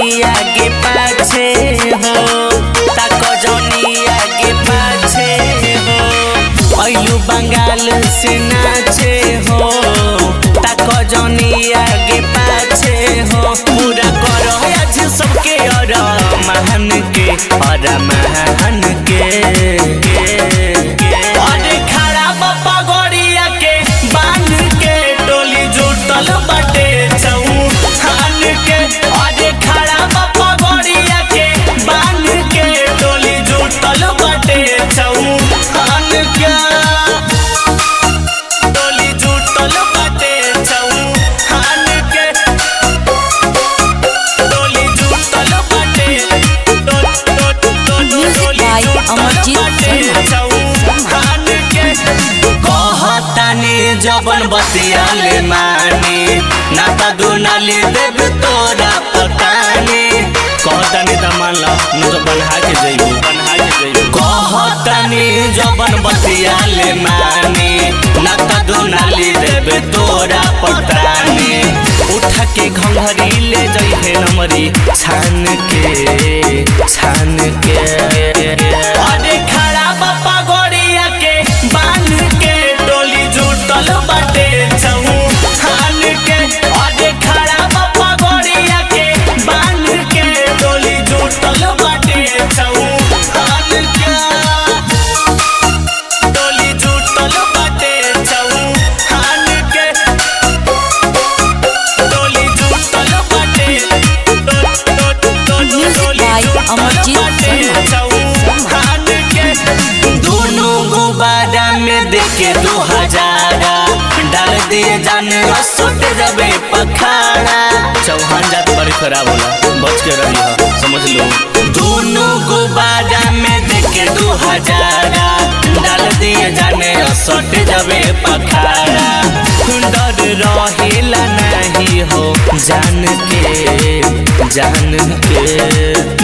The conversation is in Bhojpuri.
जनी आगे पाछे हो तक जनी आगे पाछे हो अयु बंगाल से नाचे हो तक जनी आगे पाछे हो पूरा करो आज सबके और महान के और महान के अरे खड़ा बापा गोरिया के बांध के डोली जुटल बाटे चौहान के अरे खड़ा बापा गोरिया के बांध के डोली जुटल बाटे चौहान के डोली जुटल बाटे चौहान के डोली जुटल बाटे Music by Amarjit चौहान के कहतानी जबन बतियाले मानी नाता दुनाली देव तोरा पतानी कहतानी त मानला न तो बनहा के जइबू बनहा के जइबू कहतानी जबन बतियाले मानी नाता दुनाली देव तोरा पतानी उठ के घंघरी ले जइहे नमरी छान के छान के अरे खड़ा बापा गोरिया के बांध के डोली जुटल बाटे चौहान के अरे खड़ा बापा गोरिया के बांध के डोली जुटल बाटे चौहान के डोली जुटल बाटे चौहान के डोली जुटल बाटे Music by Amarjit चौहान के दोनों गुब्बारा में देखे दो हजारा डाल दिए जाने सुट जबे पखाड़ा चौहान जात बड़ी खराब होला बच के रही हो समझ लो दोनों गुब्बारा में देखे दो हजारा डाल दिए जाने सुट जबे पखाड़ा डर रहेला नहीं हो जान के जान के